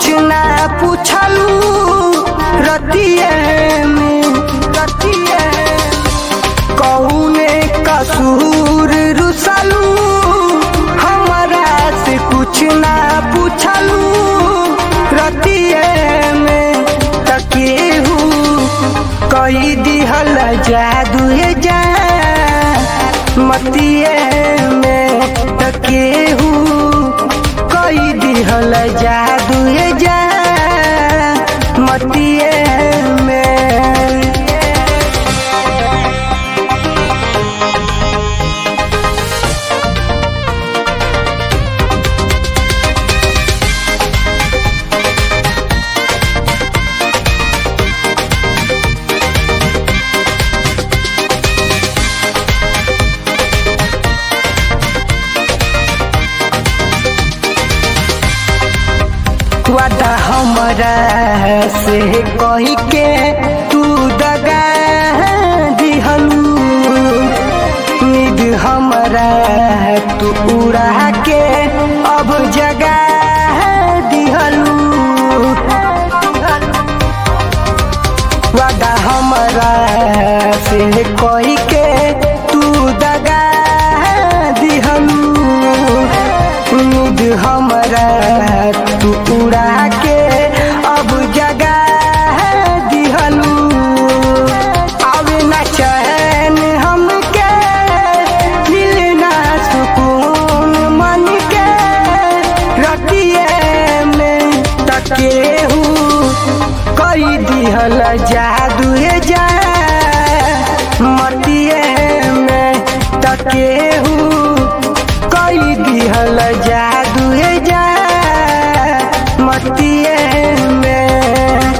ना पूछलू रतिए में रतिए कौने कसूर रुसलू हमरा से कुछ ना पूछलू रतिए में तकेहू कई दिहल जादू जा मतिए में तकेहू कई दिहल जादू जा मतिए में वादा हमरा से कही के तू दगा दिहलू निद हमरा तू उड़ा के अब जगा दिहलू वादा हमरा से कही के तू दगा दिहलू उम्मीद हमरा तू उड़ा के अब जगा दिहलू अब न चैन हमके मिलना सुकून मन के रतिए में तकेहू कई दिहल जादू जा मतिए में तकेहू कई दिहल जादू जा मतिए में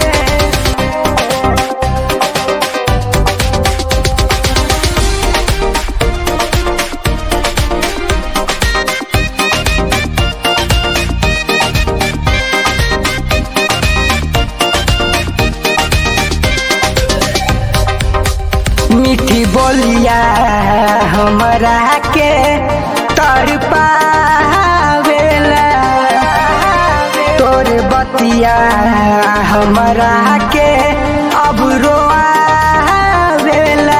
मीठी बोलिया हमरा के तर पावेला तोर बतिया हमरा के अब रोआवेला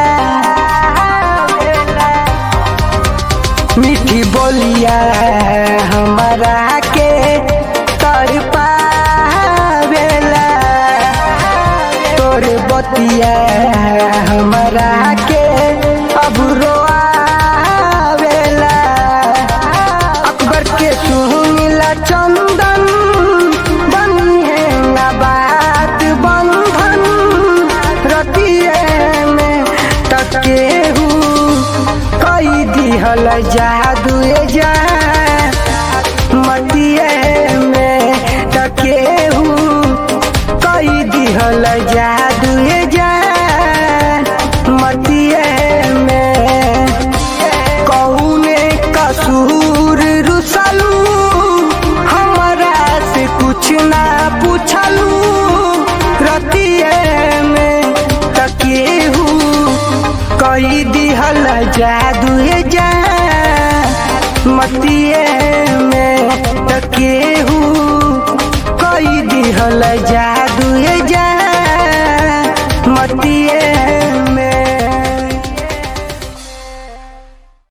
मीठी बोलिया हमरा के तर पावेला तोर बतिया हमरा के अब रोआवेला अकबर के सुनिला चंदन बनिए ना बात बंधन रतिए में तकेहू कई दिहल जादू जा मतिए में तकेहू कई दिहल जादू जा मतिए में कौने कसूर रुसलू हमरा से कुछ ना पूछलू रतिए में तकेहू कई दिहल जादू जा मतिए में तकेहू कई दिहल जा